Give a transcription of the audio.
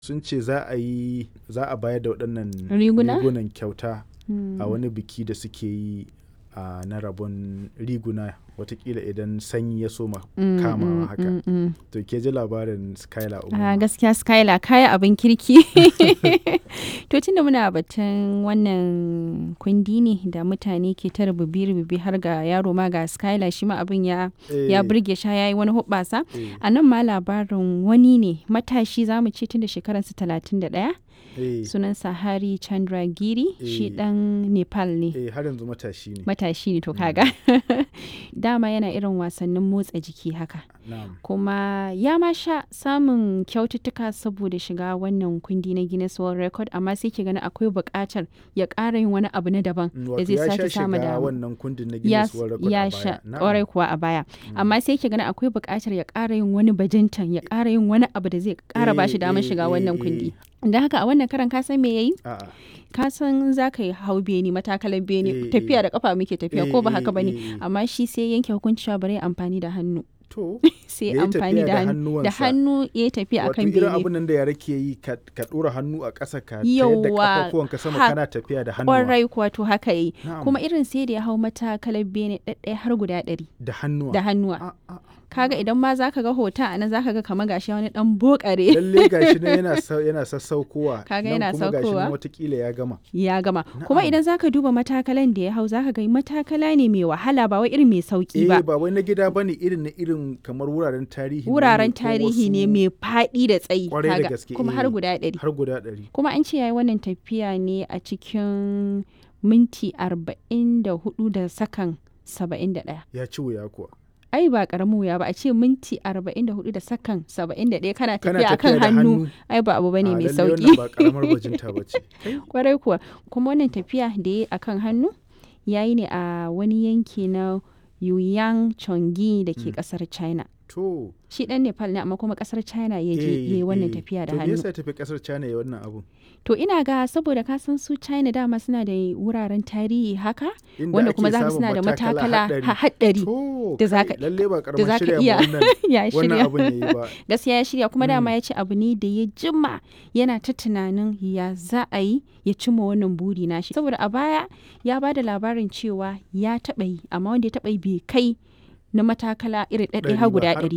sun ce za a yi za a bayar da waɗannan Riguna? rigunan kyauta Mm. a wani biki da suke yi a na rabon riguna watakila idan sanyi ya soma Mm, kamawa mm, haka mm, mm. to ke ji labarin skylar a umar gaskiya skylar kaya abin kirki to tunda muna batun wannan kundi ne da mutane ke ta rububi-rububi har ga yaro ma ga skylar shi ma abin ya ya burge sha yayi wani hubbasa a nan ma labarin wani ne matashi zamu ce tun da shekararsa talatin da ɗaya sunansa hari chandragiri shi Eh. dan nepal ne eh har yanzu matashi ne matashi ne to kaga dama yana irin wasannin motsa jiki haka na'am kuma ya ma sha samun kyaututtuka saboda shiga wannan kundi na Guinness World Record amma sai ke gani akwai buƙatar ya ƙara yin wani abu na daban Mm, da wato zai ya sha sake samu shiga da wannan kundin na ya, Guinness World Record ya a sha baya ƙwarai kuwa a baya amma sai ke gani akwai buƙatar ya ƙara yin wani bajintan ya ƙara yin wani abu da zai ƙara ba shi damar shiga wannan kundi da haka a wannan karan ka san me yayi a'a ka san za ka yi hau beni matakalar Eh, beni tafiya eh. da kafa muke tafiya Eh, ko ba eh, haka bane eh, eh. amma shi sai yanke hukunci cewa bari ya amfani da hannu to sai Ya yi amfani tafiya da da hannu da hannuwansa. hannu ya yi tafiya wato akan irin bene abin nan da yara ke yi ka ka ɗora hannu a ƙasa ka tayar da Yawwa, kafafuwanka sama ha- kana tafiya da hannuwa kwarai kuwa to haka yi Na'am. kuma irin sai da ya hau matakalar bene ɗaɗɗaya har guda ɗari da hannuwa da hannuwa A- a- kaga idan ma zaka ga hoton a nan zaka ga kamar gashi wani dan bokare lalle gashi nan yana sau- yana sassaukowa Kaga nan yana kuma gashi nan saukowa. watakila ya gama ya gama kuma Na'am. idan zaka duba matakalan da ya hau zaka ga matakala ne mai wahala ba wai irin mai sauki eh ba ba wai na gida bane irin na irin kamar wuraren tarihi ne wuraren ko tarihi ne wasu- mai faɗi da tsayi Kwarai da kaga gaske, kuma eh. har guda ɗari har guda ɗari kuma an ce yayi wannan tafiya ne a cikin minti arba'in da hudu da sakan saba'in da ɗaya ya ci wuya kuwa ai ba karamin wuya ba a ce minti arba'in da hudu da sakan saba'in da ɗaya kana kana tafiya akan da hannu ai ba abu bane A, mai lalle sauki wannan ba karamar bajinta bace kwarai kuwa kuma wannan tafiya da ya akan hannu ya yi ne a wani yanki na Yuyang Chongi da ke kasar China. to Shi dan Nepal ne amma kuma kasar China ya je eh, ya yi wannan eh. tafiya da to me hannu. yasa ya tafi kasar China ya wannan abu To ina ga saboda ka san su China dama suna da wuraren tarihi haka Inda wanda ake kuma za ka samun suna da matakala haɗari. ha- haɗari to da za kai, ka- lalle ba da karamar za ka shirya ma iya wannan ya wannan shirya. abun yayi ba Gaskiya ya shirya kuma dama Mm. ya ce abu ne da ya jima yana ta tunanin ya za a yi ya cimma wannan buri nashi. Saboda a baya ya ba da labarin cewa ya taɓa yi amma wanda ya taɓa yi bai kai na matakala irin ɗaɗɗaya Ɗari har ba, guda har ɗari